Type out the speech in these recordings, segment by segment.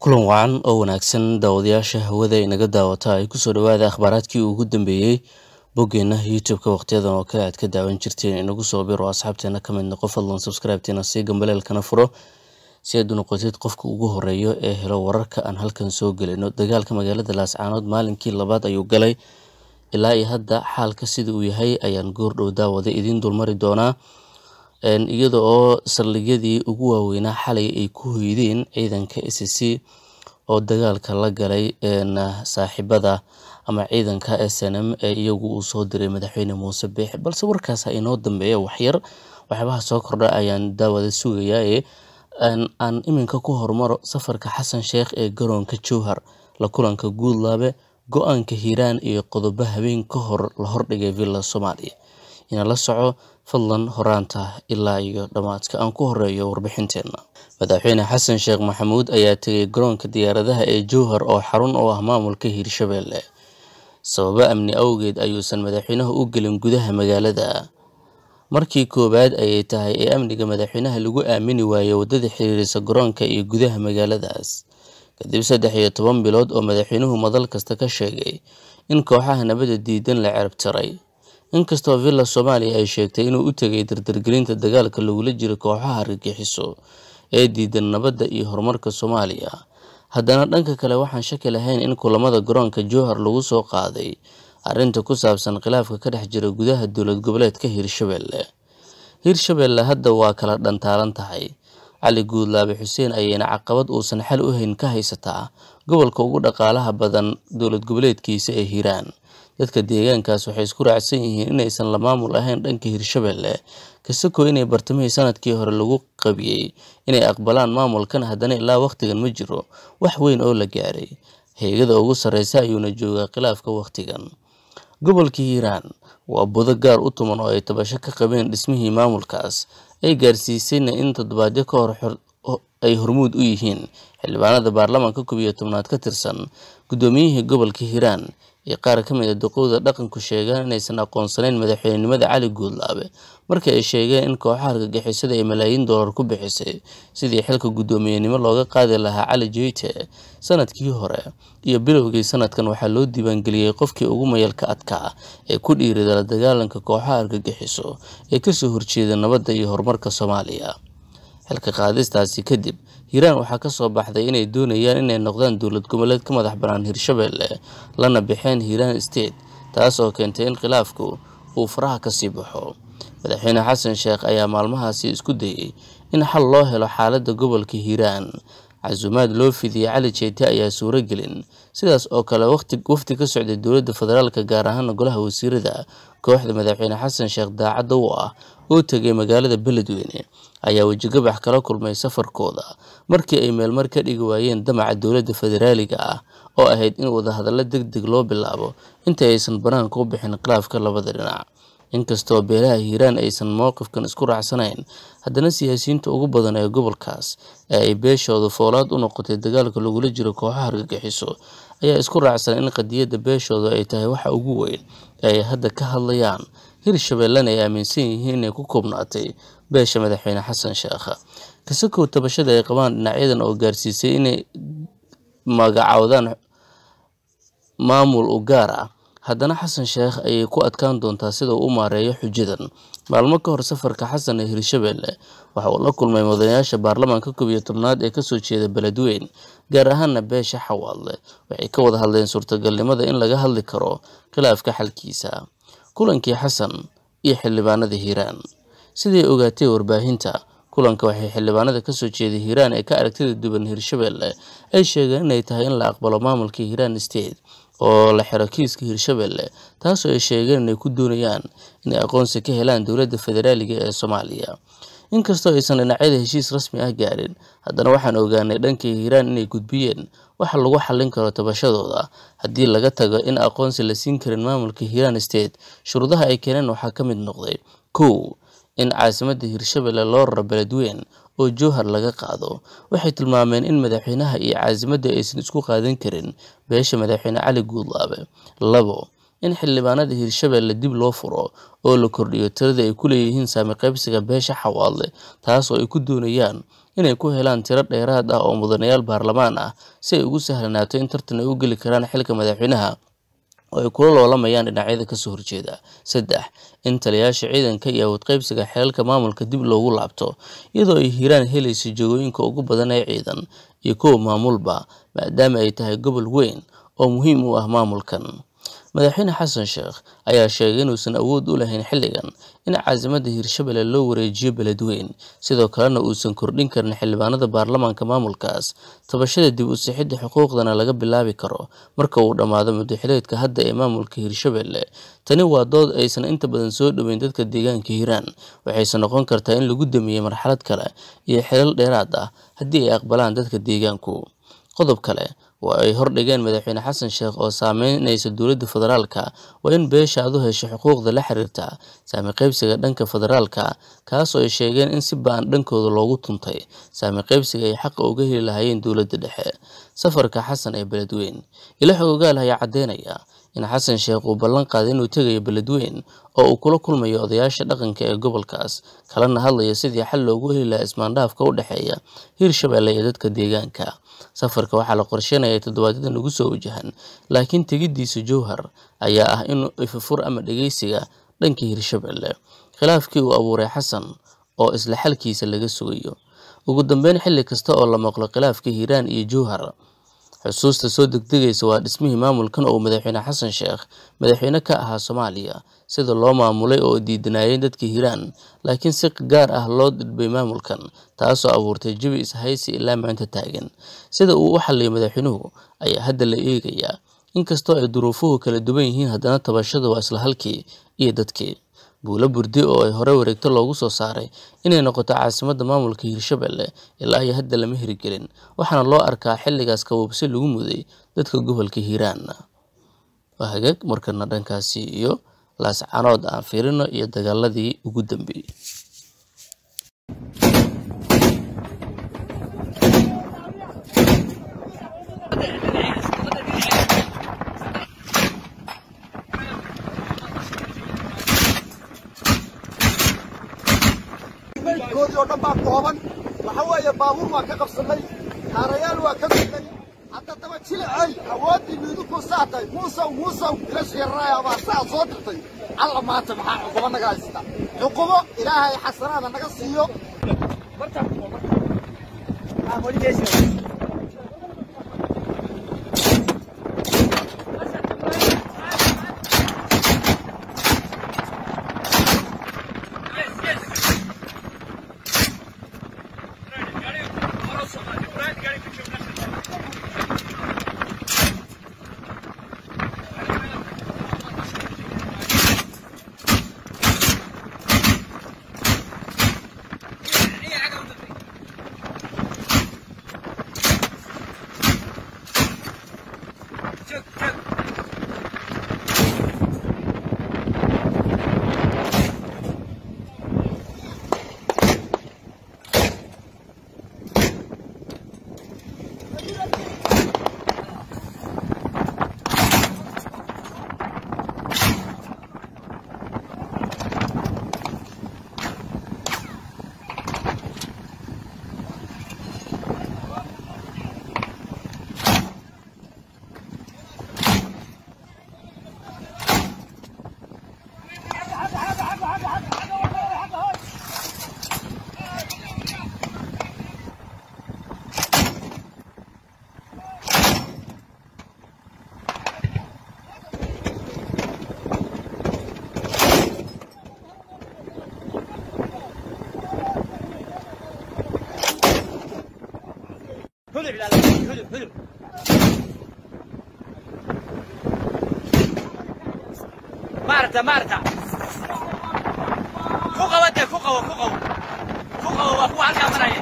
kulan wacan oo wanaagsan daawadayaasha hawada inaga daawata ay kusoo dhawaada akhbaaraadkii ugu dambeeyey boggeena youtube-ka wakhtiyadan oo kale aad ka daawan jirteen inagu soo biro asxaabteena ka mid noqo fadlan subscribe-teena sii gambaleelkana furo si aad u noqotid qofka ugu horeeyo ee helo wararka aan halkan soo gelino dagaalka magaalada laascaanood maalinkii labaad ayuu galay ilaa iyo hadda xaalka sida uu yahay ayaan goordhow daawada idiin dulmari doonaa iyada oo saldhigyadii ugu waaweynaa xalay ay ku hoydeen ciidanka s c oo dagaalka la galay saaxiibada ama ciidanka s n m ee iyagu uu soo diray madaxweyne muuse biixi balse warkaas ha inoo dambeeya waxyar waxyaabaha soo kordha ayaan daawada sugayaa ee aan iminka ku hormaro safarka xasan sheekh ee garoonka jowhar la kulanka guudlaabe go-aanka hiiraan iyo qodobo habeen ka hor la hordhigay villa soomaaliya ina la soco fadlan horaanta ilaa iyo dhammaadka aan ku horeeyo warbixinteenna madaxweyne xasan sheekh maxamuud ayaa tegay garoonka diyaaradaha ee jowhar oo xarun u ah maamulka hiirshabeelle sababo amni awgeed ayuusan madaxweynaha u gelin gudaha magaalada markii koowaad ayay tahay ee amniga madaxweynaha lagu aamini waayey waddada xiriirisa garoonka iyo gudaha magaaladaas kadib saddex iyo toban bilood oo madaxweynuhu madal kasta ka sheegay in kooxaha nabadda diidan la cerabtiray inkastoo villa soomaaliya ay sheegtay inuu u tegay dardargelinta dagaalka lagula jiro kooxaha argagixiso ee diidan nabadda iyo horumarka soomaaliya haddana dhanka kale waxaan shaki lahayn in kulamada garoonka jowhar lagu soo qaaday arrinta ku saabsan khilaafka ka dhex jira gudaha dowlad goboleedka hiirshabeelle hiirshabeelle hadda waa kala dhantaalan tahay cali guudlaabe xuseen ayayna caqabad uusan xal u hayn ka haysataa gobolka ugu dhaqaalaha badan dowlad goboleedkiisa ee hiiraan dadka deegaankaas waxay isku raacsan yihiin inaysan la maamul ahayn dhanka hiirshabeelle kasako inay bartamihii sanadkii hore lagu qabiyey inay aqbalaan maamulkan haddana ilaa wakhtigan ma jiro wax weyn oo la gaaray heegada ugu sarreysa ayuuna joogaa khilaafka wakhtigan gobolka hiiraan waa budo gaar u tuman oo ay tabasho ka qabeen dhismihii maamulkaas ay gaarsiisayna in toddobaadyo ka hor ay hormuud u yihiin xildhibaanada baarlamaanka koob iyo tobnaad ka tirsan guddoomiyihii gobolka hiiraan iyo qaar ka mid a duqowda dhaqanku sheegaan inaysan aqoonsanayn madaxweynenimada cali guudlaabe markii ay sheegeen in kooxaha argagixisada ay malaayiin dollar ku bixisay sidii xilka guddoomiyenimo looga qaadi lahaa cali jeyte sanadkii hore iyo bilowgii sanadkan waxaa loo diiwaangeliyey qofkii ugu mayalka adkaa ee ku dhiirida la dagaalanka kooxaha argagixiso ee kasoo horjeeda nabadda iyo horumarka soomaaliya xilka qaadistaasi kadib hiiraan waxaa ka soo baxday inay doonayaan inay noqdaan dowlad goboleed ka madax bannaan hiirshabeelle lana baxeen hiiraan state taas oo keentay in khilaafku uu faraha ka sii baxo madaxweyne xasan sheekh ayaa maalmahaasi isku dayey in xal loo helo xaaladda gobolka hiiraan casuumaad loo fidiyey cali jeete ayaa suuro gelin sidaas oo kale wafti ka socday dowladda federaalka gaar ahaana golaha wasiirada kooxda madaxweyne xasan sheekh daacadda u ah oo tegay magaalada beledweyne ayaa wejigabax kala kulmay safarkooda markii ay meelmar ka dhigi waayeen damaca dowladda federaaliga ah oo ahayd in wadahadallo deg deg loo bilaabo inta aysan banaanka u bixin khilaafka labada dhinac inkastoo beelaha hiiraan aysan mowqifkan isku raacsanayn haddana siyaasiyiinta ugu badan ee gobolkaas ee ay beeshooda foolaad u noqotay dagaalka lagula jiro kooxaha argagixiso ayaa isku raacsan in qadiyadda beeshooda ay tahay waxa ugu weyn ee ay hadda ka hadlayaan hiirshabeellena ay aaminsan yihiin inay ku koobnaatay beesha madaxweyne xasan sheekha kasakow tabashada ay qabaan dhinacyadan oo gaarsiisay inay magacaawdaan maamul u gaar ah haddana xasan sheekh ayay ku adkaan doontaa sida uu u maareeyo xujadan maalmo ka hor safarka xasan ee hiirshabeelle waxa uu la kulmay mudanayaasha baarlamaanka koob iyo tobnaad ee kasoo jeeda beledweyn gaar ahaana beesha xawaadle waxay ka wada hadleen suurtagalnimada in laga hadli karo khilaafka xalkiisa kulankii xasan iyo xildhibaanada hiiraan siday ogaatay warbaahinta kulanka waxay xildhibaanada kasoo jeeday hiiraan ee ka aragtida duwan hiirshabeelle ay sheegeen inay tahay in la aqbalo maamulka hiiraan state oo la xiro kiiska hiirshabeelle taasoo ay sheegeen inay ku doonayaan inay aqoonsi ka helaan dowladda federaaliga ee soomaaliya inkastoo aysan dhinacyada heshiis rasmi ah gaarin haddana waxaan ogaanay dhankii hiiraan inay gudbiyeen waxa lagu xallin karo tabashadooda haddii laga tago in aqoonsi la siin karin maamulka hiiraan state shuruudaha ay keeneen waxaa ka mid noqday kow in caasimadda hiirshabeelle loo raro beledweyn oo jowhar laga qaado waxay tilmaameen in madaxweynaha iyo caasimadda aysan isku qaadan karin beesha madaxweyne cali guudlaabe labo in xildhibaanada hiirshabeelle dib loo furo oo la kordhiyo tirada ay ku leeyihiin saami qaybsiga beesha xawaadle taas oo ay ku doonayaan inay ku helaan tiro dheeraad ah oo mudanayaal baarlamaan ah si ay ugu sahlanaato in tartan ay u geli karaan xilka madaxweynaha oo ay kula loolamayaan dhinacyada kasoo horjeeda saddex in taliyayaasha ciidanka iyo awood qaybsiga xelalka maamulka dib loogu laabto iyadoo ay hiiraan helaysa jagooyinka ugu badan ee ciidan iyo kuwa maamulba maadaama ay tahay gobol weyn oo muhiim u ah maamulkan madaxweyne xasan sheekh ayaa sheegay inuusan awood u lahayn xilligan in caasimadda hiirshabelle loo wareejiyo beledweyn sidoo kalena uusan kordhin karin xildhibaanada baarlamaanka maamulkaas tabashada dib u sixidda xuquuqdana laga bilaabi karo marka uu dhammaado muddaxileedka hadda ee maamulka hiirshabelle tani waa dood aysan inta badan soo dhoweyn dadka deegaanka hiiraan waxayse noqon kartaa in lagu damiyey marxalad kale iyo xilal dheeraad ah haddii ay aqbalaan dadka deegaanku qodob kale oo ay hordhigeen madaxweyne xasan sheekh oo saameynaysa dowladda federaalka waa in beesha aad u hesho xuquuqda la xiriirta saami qaybsiga dhanka federaalka kaasoo ay sheegeen in si ba-an dhankooda loogu tuntay saami qaybsiga ay xaqa uga heli lahaayeen dowladda dhexe safarka xasan ee beledweyn ila xogogaal ayaa caddeynaya in xasan sheekh uu ballan qaaday inuu tegayo beledweyn oo uu kula kulmayo odayaasha dhaqanka ee gobolkaas kalena hadlaya sidii xal loogu heli lahaa ismaandhaafka u dhexeeya hiirshabelle iyo dadka deegaanka safarka waxaa la qorsheynaya toddobaadyada nagu soo wajahan laakiin tegiddiisa jowhar ayaa ah in ifafur ama dhegeysiga dhanka hiirshabelle khilaafkii uu abuuray xasan oo isla xalkiisa laga sugayo ugu dambeyn xilli kasta oo la maqlo khilaafka hiiraan iyo jowhar xusuusta soo degdegaysa waa dhismihii maamulkan oo madaxweyne xasan sheekh madaxweyne ka ahaa soomaaliya sida loo maamulay oo diidanaayeen dadka hiiraan laakiin si gaar ah loo dhidbay maamulkan taasoo abuurtay jabi ishaysi ilaa maanta taagan sida uu u xalliyay madaxweynuhu ayaa hadda la eegayaa inkastoo ay duruufuhu kala duwan yihiin haddana tabashada waa isla halkii iyo dadkii buulo burdi oo ay hore wareegto loogu soo saaray inay noqoto caasimadda maamulka hiirshabelle ilaa iyo hadda lama hirgelin waxaana loo arkaa xilligaas kabuubsi lagu muday dadka gobolka hiiraan waa hagaag markana dhankaasi iyo laascanood aan fiirino iyo dagaaladii ugu dambeeyey koodii oo dhan baa kooban waxa weeye baabuur waa ka qabsannay kaarayaal waa ka gudnay hadda daba jilicay awooddii miidukuu saatay muusow muusow ilashi yararaaya baa saa soo dirtay alla maanta maxaa cuqubo naga haysta cuqubo ilaahay xasanaada naga siiyo هدر لا لا هدر هدر مارتا مارتا فوق وده فوق فوق فوق وهو على كاميرا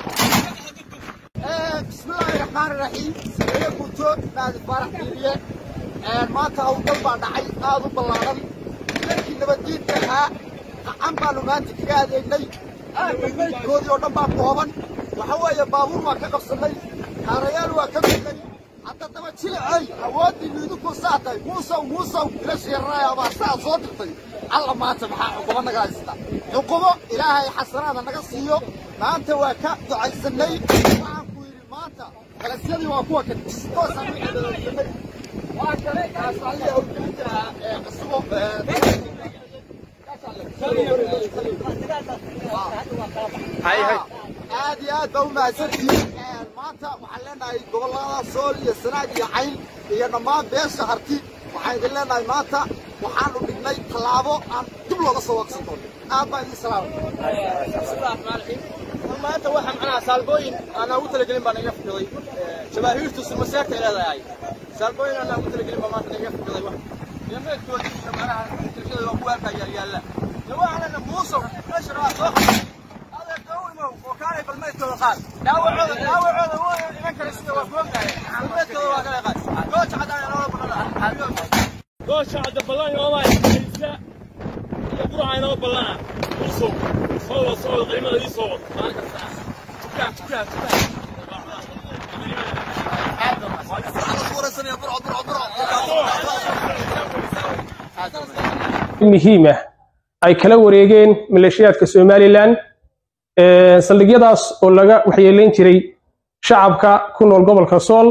bismillaahi raxmaani raxiim sameeye guutood naadi faarax diiriye maanta howlgal baa dhacay aad u ballaaran dadkii nabaddiidka ahaa qacan baanu maanta kaga adeegnay meydkoodii oo dhan baa kooban waxa weeye baabuur waa ka qabsannay kaarayaal waa ka gudnay hadda daba jilicay awooddii miidukuu saatay muusow muusow ilashi yararaaya baa saa soo dirtay alla maanta maxaa cuqubo naga haysta cuqubo ilaahay xasanaada naga siiyo maanta waa ka ducaysanay waxaan ku yidhi maanta galasyadii waa kuwa kan toosaan u cibaadaysanay waa kan kaasaliya howlgelinta ee cusubo aad iyo aad baa u mahadsantihiin maanta waxaan leenahay gobollada sool iyo sanaag iyo cayn iyo dhammaan beesha harti waxaan idin leenahay maanta waxaanu dhignay tallaabo aan dib looga soo waqsan doono aad baa idin salaamay maanta waxaa macnaha saalbooyin aanaa ugu talagelin baa naga fikiday jabaahiirtu sumaseerta ay leedahay saalbooyin aanaa ugu talagelin baa maanta naga fikiday wax yameedkoodii macnaha tirshada waa kuwa halkaa yaal yaalla dawaacana muusow meesha waa soo qabtay adeerta u imow oo kaalay balmeedkooda qaad dhaawacooda dhaawacooda wuu iman kara sida waa kuogtahay balmeedkooda waa kala qaad gooja cadaan inoola ballan goosha cadda ballan ooma haysa iyo buraha inoo ballana usow soo wad soo wad qiimada ii soo wad maalin kasta tukaa tukaa tukaa muhiima ay kala wareegeen maleeshiyaadka somalilan saldhigyadaas oo laga waxyeelayn jiray shacabka ku nool gobolka sool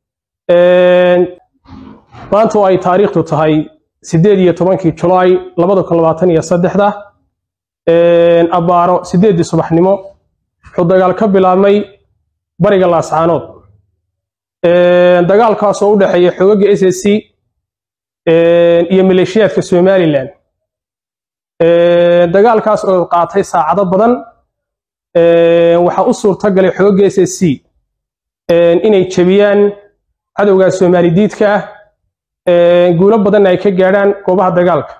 maanta oo ay taariikhdu tahay sideed iyo tobankii julaay labada kun labaatan iyo saddexda abbaaro sideeddii subaxnimo wuxuu dagaal ka bilaabmay bariga laascaanood dagaalkaas oo u dhexeeya xoogagga s s c iyo maleeshiyaadka somalilan dagaalkaas oo qaatay saacado badan waxaa u suurta galay xoogagga s s c inay jebiyaan cadowga soomaali diidka ah guulo badanna ay ka gaadhaan goobaha dagaalka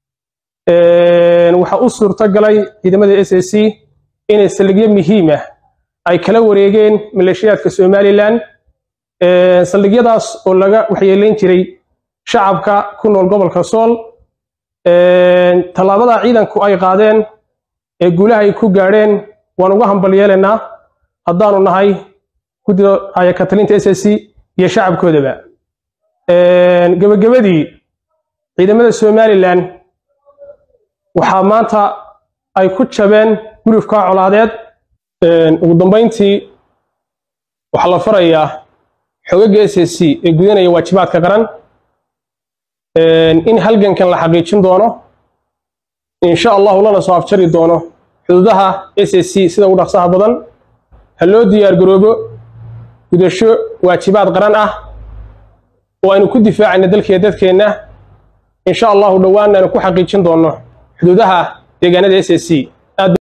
waxaa u suurta galay ciidamada s s c inay saldhigyo muhiim ah ay kala wareegeen maleeshiyaadka somalilan saldhigyadaas oo laga waxyeelayn jiray shacabka ku nool gobolka sool tallaabada ciidanku ay qaadeen ee guulaha ay ku gaadheen waan uga hambal yeelaynaa haddaanu nahay guddida ayakatalinta s s c iyo shacabkoodaba gebagabadii ciidamada somalilan waxaa maanta ay ku jabeen gurufka colaadeed ugu dambayntii waxaa la farayaa xogagga s s c ee gudanaya waajibaadka qaran in halgankan la xaqiijin doono insha allahu lana soo afjari doono xuduudaha s s c sida ugu dhaqsaha badan ha loo diyaar garoobo gudasho waajibaad qaran ah oo aynu ku difaacayna dalkiiyo dadkeenna insha allahu dhowaanna aynu ku xaqiijin doono xuduudaha deegaanada s s c